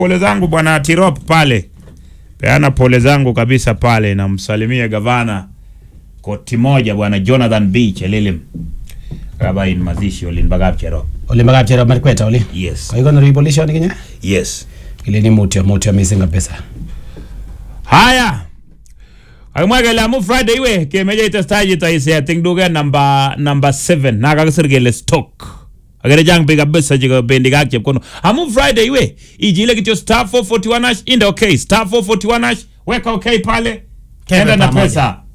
pole zangu bwana Tirop pale, peana pole zangu kabisa pale, namsalimia gavana koti moja bwana Jonathan B Chelilim kabain mazishi olin bagap Cherop. Oli magap chero marikweta oli. Yes. Kwa hiyo ndio polisi kinye. Yes. Ile ni mutio mutio missing kabisa. Haya. Akimwa kele amu Friday iwe kemeche itestaji taise ting duke namba namba 7 na kakisir kele stock. Akere chang biik kabisa chekabendi kak chepkono. Amu Friday iwe ijile kityo star 441 hash inde okay star 441 hash weka okay pale. Kebe Enda na pamoja. pesa.